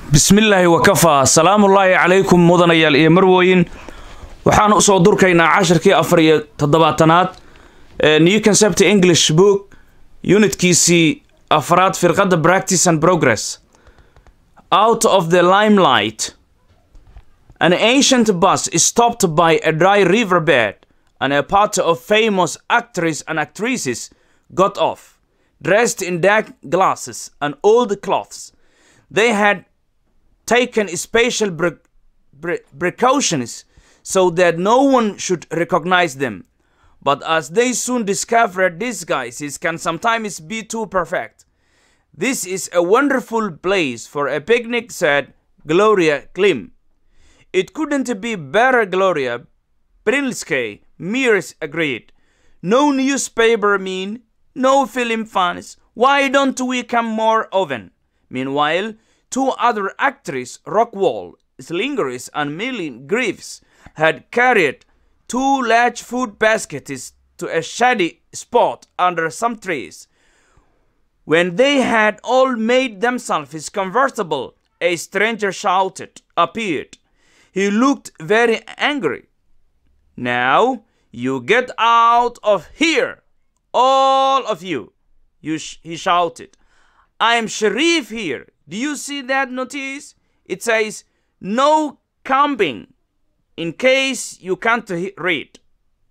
bismillaahi wakafaa salaamullaahi calaykum mudanayaal iyo marwooyin waxaan usoo durkaynaa cashirkii afar iyo toddobaatanaad ee new concept english book unitkiisii afraad firqadda practice and progress out of the limelight an ancient bus is stopped by a dry riverbed and a party of famous actors and actresses got off dressed in dark glasses and old cloths they had taken special pre- pre- precautions so that no one should recognize them. But as they soon discovered, disguises can sometimes be too perfect. This is a wonderful place for a picnic, said Gloria Klim. It couldn't be better, Gloria. Brilske, Mears agreed. No newspaper mean, no film fans. Why don't we come more often? Meanwhile, two other actresses, Rockwall, Slingers, and Millie Greaves, had carried two large food baskets to a shady spot under some trees. When they had all made themselves comfortable, a stranger shouted, appeared. He looked very angry. Now you get out of here, all of you, you sh- he shouted. I am Sharif here. Do you see that notice? It says no camping in case you can't he- read.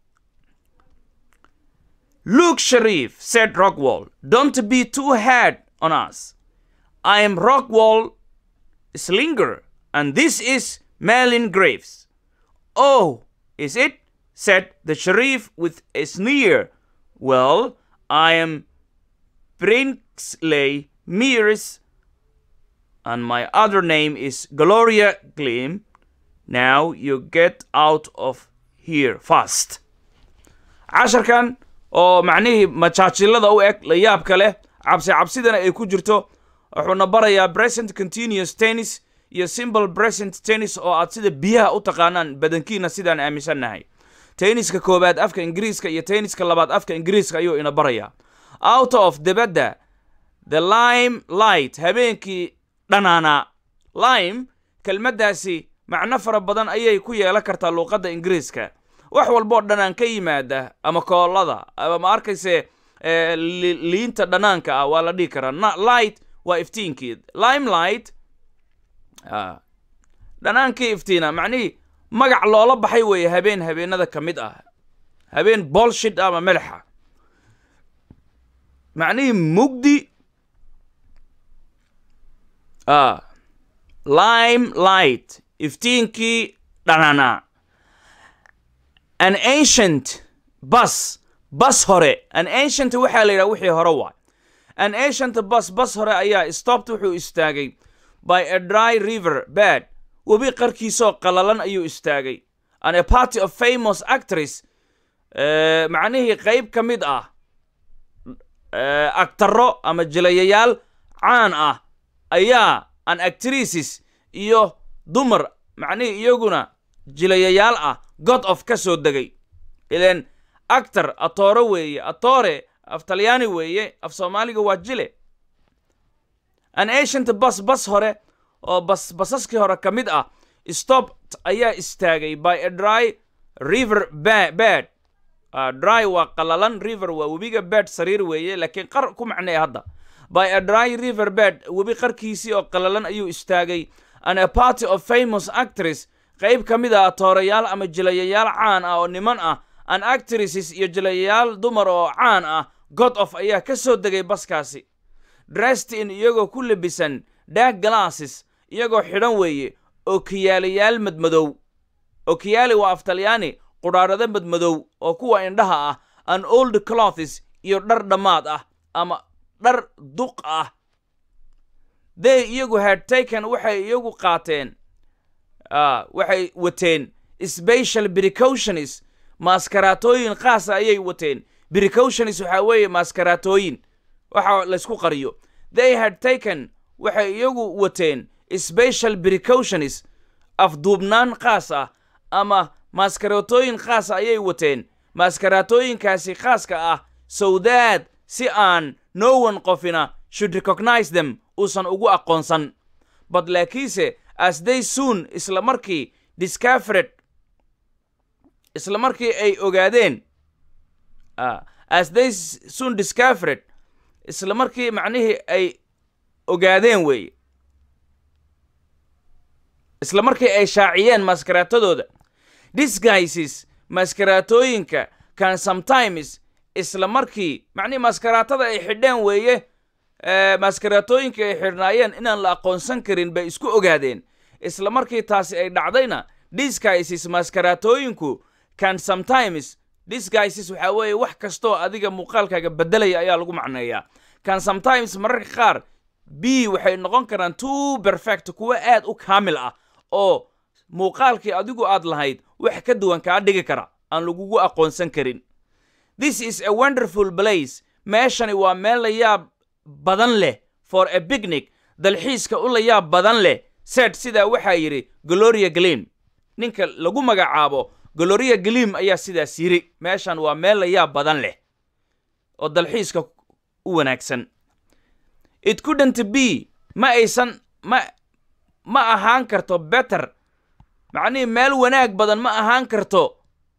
Look, Sharif, said Rockwall, don't be too hard on us. I am Rockwall Slinger, and this is Malin Graves. Oh, is it? said the Sharif with a sneer. Well, I am Brinsley Mears and my other name is Gloria Gleam. Now you get out of here fast. casharkan oo macnihii majaajilada u eg la yaabka leh cabsi cabsidana ay ku jirto wuxuuna barayaa present continuous tennis iyo simple present tennis oo aad sida biyaha u taqaanaan badankiina sidaan aaminsannahay tenniska koowaad afka ingiriiska iyo tenniska labaad afka ingiriiska ayuu ina barayaa out of debadda the lime light habeenkii dhanaanaa lime kelmaddaasi macno fara badan ayay ku yeelan kartaa luuqadda ingiriiska wax walboo dhanaan ka yimaada ama koolada ama ma arkayse liinta dhanaanka ah waa la dhihi karaa light waa iftiinkii lime light dhanaankii iftiina macnihii magac loola baxay weeye habeen habeenada ka mid ah habeen bolshid ama madaxa macnihii mugdi lime light iftiinkii dhananaa an ancient bus bas hore an ancient waxaa la yidhaha wixii hore waay an ancient bus bas hore ayaa stopped wuxuu istaagay by a dry river bed webi qarkiisoo qalalan ayuu istaagay and a party of famous actress macnihii qayb ka mid ah agtaro ama jilayayaal caan ah ayaa an actrices iyo dumar macnihii iyaguna jilayayaal ah god of ka soo degay ileen actor atoore weeye atore af talyaani weeye af soomaaliga waa jile an ancient bus bas hore oo bas basaskii hore ka mid ah stopped ayaa istaagay by a dry river bed dry waa qalalan river waa webiga bed sariir weeye laakiin qar ku macneeya hadda by a dry river bed webi qarkiisii oo qalalan ayuu istaagay and a party of famous actress qayb ka mid ah toorayaal ama jilayayaal caan ah oo niman ah an actresses iyo jilayayaal dumar oo caan ah god of ayaa ka soo degay baskaasi dressed in iyagoo ku labisan dark glasses iyagoo xidhan weeye okiyaalayaal madmadow okiyaali waa af talyaani qudhaarado madmadow oo kuwa indhaha ah an old clothes iyo dhar dhammaad ah ama dhar duq ah they iyagu had taken waxay iyagu qaateen waxay wateen special precautions maaskaraatooyin khaasa ayay wateen precautions waxaa weeye maaskaraatooyin waxa laysku qariyo they had taken waxay iyagu wateen special precautions afduubnaan khaas ah ama maaskaraatooyin khaasa ayay wateen maaskaraatooyinkaasi khaaska ah sowdaad si aan no one qofina should recognize them uusan ugu aqoonsan but laakiinse as they soon isla markii discovered isla markii ay ogaadeen ah, as they s- soon discovered isla markii macnihii ay ogaadeen weeye isla markii ay shaaciyeen maskaraatadooda disguises maskaraatooyinka can sometimes isla markii macnihii maskaraatada ay xidheen weeye eh, maskaraatooyinka ay xidhnaayeen inaan la aqoonsan karin bay isku ogaadeen isla markii taasi ay dhacdayna disguises maskaraatooyinku can sometimes disguises waxaa weeye wax kastoo adiga muuqaalkaaga bedelaya ayaa lagu macneeyaa can sometimes mararka qaar b waxay noqon karaan too perfect kuwo aad u kaamil ah oo muuqaalkii adigu aad lahayd wax ka duwan kaa dhigi kara aan lagugu aqoonsan karin this is a wonderful place meeshani waa meel la yaab badan leh for a picnic dalxiiska u la yaab badan leh sed sidaa waxaa yidhi gloria glim ninka lagu magacaabo gloria glim ayaa sidaas yidhi meeshan waa meel la yaab badan leh oo dalxiiska u wanaagsan it couldn't be ma aysan ma ma ahaan karto better macnihii meel wanaag badan ma ahaan karto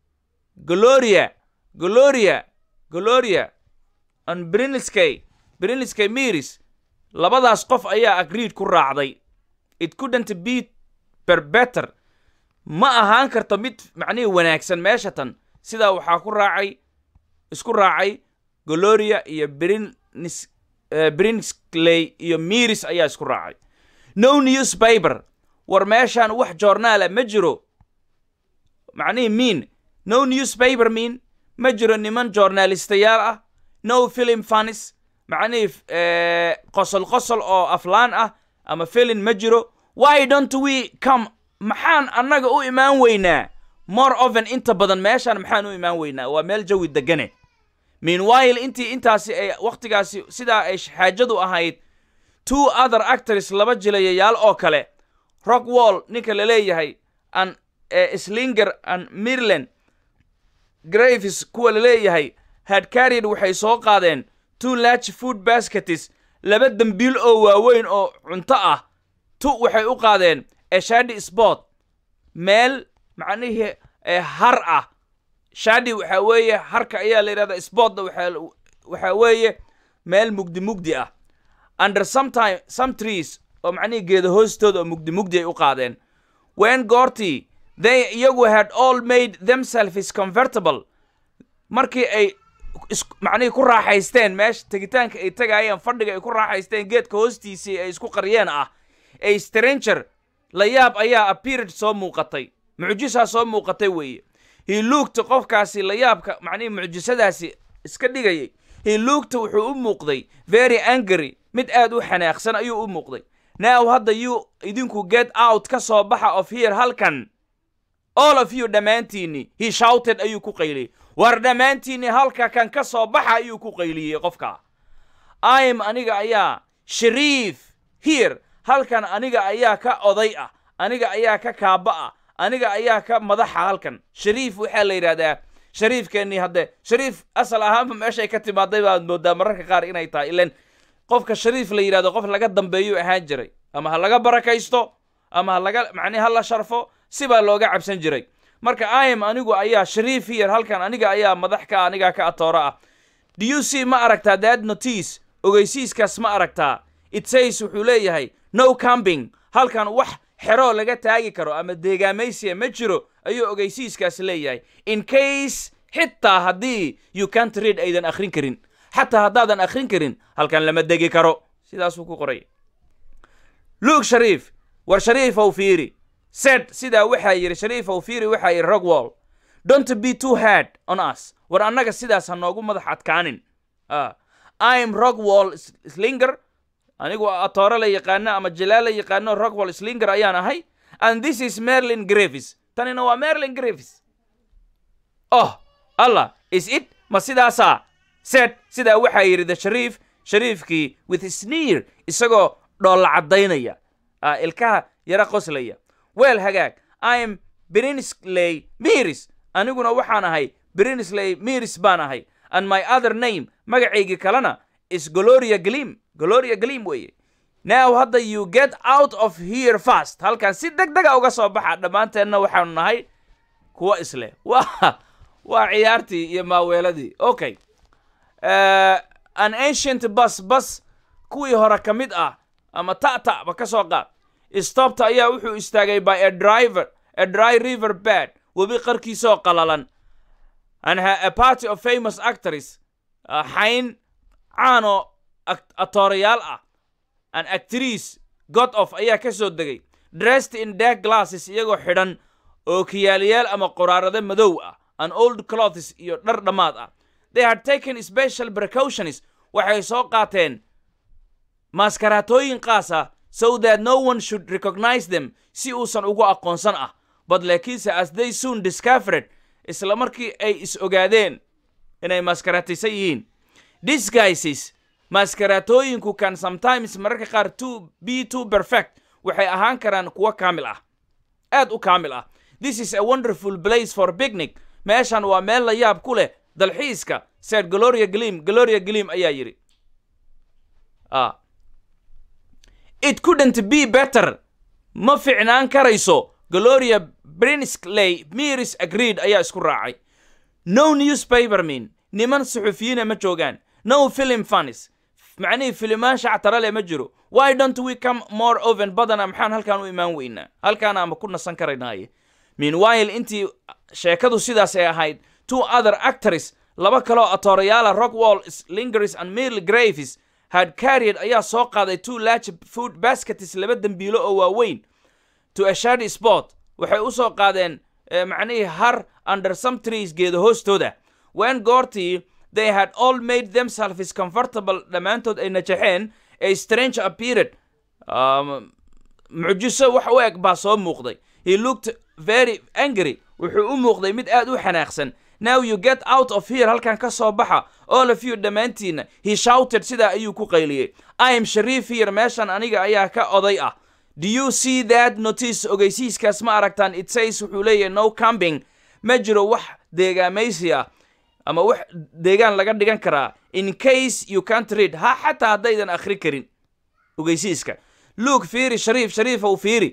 gloria gloria gloria and brinskay brinskay miris labadaas qof ayaa agreed ku raacday it couldn't be per better ma ahaan karto mid macnihii wanaagsan meesha tan sidaa waxaa ku raacay isku raacay gloria iyo brinis eh, brinsley iyo miris ayaa isku raacay no newspaper war meeshaan wax joornaala ma jiro macnihii mean no newspaper mean ma jiro niman joornaalistayaal ah no film funnis macnihii eh, qosol qosol oo aflaan ah ama filin ma jiro why don't we come maxaan annaga u imaan weynaa more often inta badan meeshaan maxaan u imaan weynaa waa meel jawi degane meanwhile intii intaasi ay wakhtigaasi sidaa ay xaajadu ahayd two other actors laba jilayayaal oo kale rockwall ninka la leeyahay an eh, slinger an mirland graves kuwa la leeyahay had carried waxay soo qaadeen two large food baskets laba dembiil oo waaweyn oo cunto ah tu waxay u qaadeen a shady spot meel macnihii eh, har ah shadi waxaa weeye harka ayaa la yidhahdaa spotna waxaa waxaa weeye meel mugdi mugdi ah under sometime some trees oo macnihii geeda hoostooda oo mugdi mugdi ay u qaadeen when goortii they iyagu had all made themselves comfortable markii ay is- macnihii ku raaxaysteen meesha tegitaanka ay tagaayeen fadhiga ay ku raaxaysteen geedka hoostiisii ay isku qariyeen ah a stranger la yaab ayaa appeared soo muuqatay mucjisaa soo muuqatay weeye he looked qofkaasi la yaabka macnihii mucjisadaasi iska dhigayay he looked wuxuu u muuqday very angry mid aad u xanaaqsan ayuu u muuqday now hadda you idinku get out ka soo baxa of here halkan all of you dhammaantiinni he shouted ayuu ku qayliyey war dhammaantiinni halka kan ka soo baxa ayuu ku qayliyey qofka im aniga ayaa shariif here halkan aniga ayaa ka oday ah aniga ayaa ka kaaba ah aniga ayaa ka madaxa halkan shariif waxaa la yidhahdaa shariifkeennii hadde shariif asal ahaanba meeshay ka timaaday baad moodaa mararka qaar inay tahay ilan qofka shariif la yidhahdo qof laga dambeeyuu ahaan jiray ama ha laga barakaysto ama ha laga macnihi ha la sharfo sibaa looga cabsan jiray marka im anigu ayaa shariif here halkan aniga ayaa madax ka aniga ka atooro ah do you see ma aragtaa that notice ogeysiiskaas ma aragtaa it says wuxuu leeyahay no camping halkan wax xero laga taagi karo ama deegaamaysiya ma jiro ayuu ogeysiiskaas leeyahay in case xitaa haddii you can't read aydan akhrin karin xataa haddaadan akhrin karin halkan lama degi karo sidaasuu ku qoray luke shariif war shariifow fiiri said sidaa waxaa yidhi shariifow fiiri waxaa yidhi rockwall don't be too hard on us war annaga sidaas ha noogu madax adkaanin Ah. i'm rockwall S- slinger anigu atoore la yaqaano ama jalaal la yaqaano rockwall slinger ayaan ahay and this is merlin gravis tanina waa merlin gravis oh allah is it ma sidaasaa said sidaa waxaa yidhi the shariif shariifkii with sneer isagoo dhoolla caddaynaya ah, ilkaha yara qoslaya weel hagaag im brinsley miris aniguna waxaan ahay brinsley miris baan ahay and my other name magacaygii kalena is gloria glim gloria glim weeye now hadda you get out of here fast halkan si deg dega uga soo baxa dhammaanteenna waxaanu nahay kuwa isleh waa waa ciyaartii iyo maaweeladii okay uh, an ancient bus bus kuwii hore ka mid ah ama ta'ta ba ka soo qaad stopta ayaa wuxuu istaagay by a driver a dry river bed webi qarkiisoo qalalan and ha a party of famous actors uh, xayn caanoo atoorayaal ah an actrice god of ayaa ka soo degay dressed in dark glasses iyagoo xidhan oo kiyaalayaal ama qoraarado madow ah an old clothes iyo dhar dhammaad ah they had taken special precautions waxay soo qaateen maaskaraatooyin qaas ah so that no one should recognize them si uusan ugu aqoonsan ah but laakiinse as they soon discovered isla markii ay is ogaadeen inay maaskaraataysan yihiin disguises maaskaraatooyinku can sometimes mararka qaar to be too perfect waxay ahaan karaan kuwo kaamil ah aad u kaamil ah this is a wonderful place for picnic meeshan waa meel la yaab ku leh dalxiiska said gloria gleam gloria gleam ayaa yidhi ah it couldn't be better ma ficnaan karayso gloria brinsley miris agreed ayaa isku raacay no newspaper mean niman suxufiyiina ma joogaan no film funnies macnihii filimaan shactara leh ma jiro why don't we come more oven badana maxaan halkaan u imaan weynaa halkaana ama ku nasan karaynaaye meanwhile intii sheekadu sidaas ay ahayd two other actors laba kaloo atoorayaala rockwall lingers and mill graves had carried ayaa soo qaaday two large food baskets laba dembiilo oo waaweyn to a shady spot waxay u soo qaadeen macnihii har under some trees geeda hoostooda when goortii they had all made themselves comfortable dhammaantood ay najaxeen a strange appeared um, mucjiso wax u eg baa soo muuqday he looked very angry wuxuu u muuqday mid aad u xanaaqsan now you get out of here halkan ka soo baxa all of you dhammaantiinna he shouted sidaa ayuu ku qayliyey i am shariif here meeshan aniga ayaa ka oday ah do you see that notice ogeysiiskaas ma aragtaan it says wuxuu leeyahay no camping ma jiro wax deegaamaysi ah ama wax deegaan laga dhigan karaa in case you can't read ha xataa haddaydan akhri karin ogeysiiska luke fiiri shariif shariifow fiiri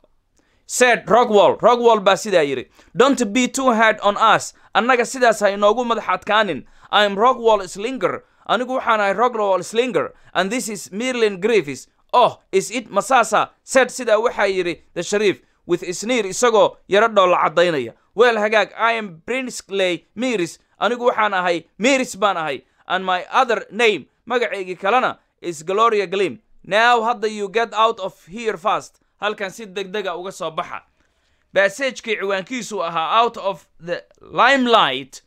said rockwall rockwall baa sidaa yidhi don't be too hard on us annaga sidaas ha inoogu madax adkaanin im rockwall slinger anigu waxaan ahay rockwall slinger and this is merlin griffis oh is it masasa said sidaa waxaa yidhi the shariif with sneer isagoo yaro dhoolla caddaynaya weel hagaag i am brinsley miris anigu waxaan ahay miris baan ahay and my other name magacaygii kalena is gloria glim now hadda you get out of here fast halkan si deg dega uga soo baxa bassagekii ciwaankiisu ahaa out of the limelight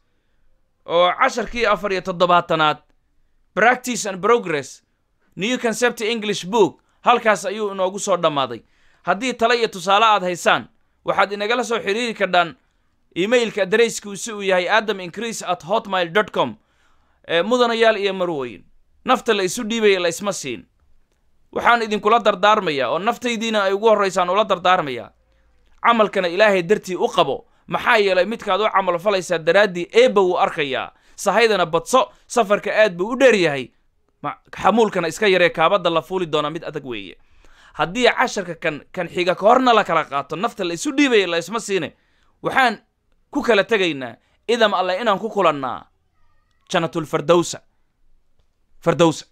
oo casharkii afar iyo toddobaatanaad practice and progress new concept english book halkaas ayuu inoogu soo dhammaaday haddii tale iyo tusaale aad haysaan waxaad inagala soo xiriiri kardhaan emailka adareyskiisu uu yahay adam increase at hotmail dot com mudanayaal iyo marwoyin nafta la isu dhiibaya la isma siin waxaan idinkula dardaarmayaa oo naftaydiina ay ugu horraysaan ula dardaarmayaa camalkana ilaahay dartii u qabo maxaa yeelay midkaad u camal falaysaa daraaddii eebba wuu arkayaa sahaydana badso safarka aad buu u dheer yahay xamuulkana iska yaree kaabadda la fuuli doonaa mid adag weeye haddii casharka kan kan xiga ka horna la kala qaato nafta la isu dhiibaya la isma siine waxaan ku kala tegaynaa idam alle inaan ku kulannaa janatulfardowsa fardowsa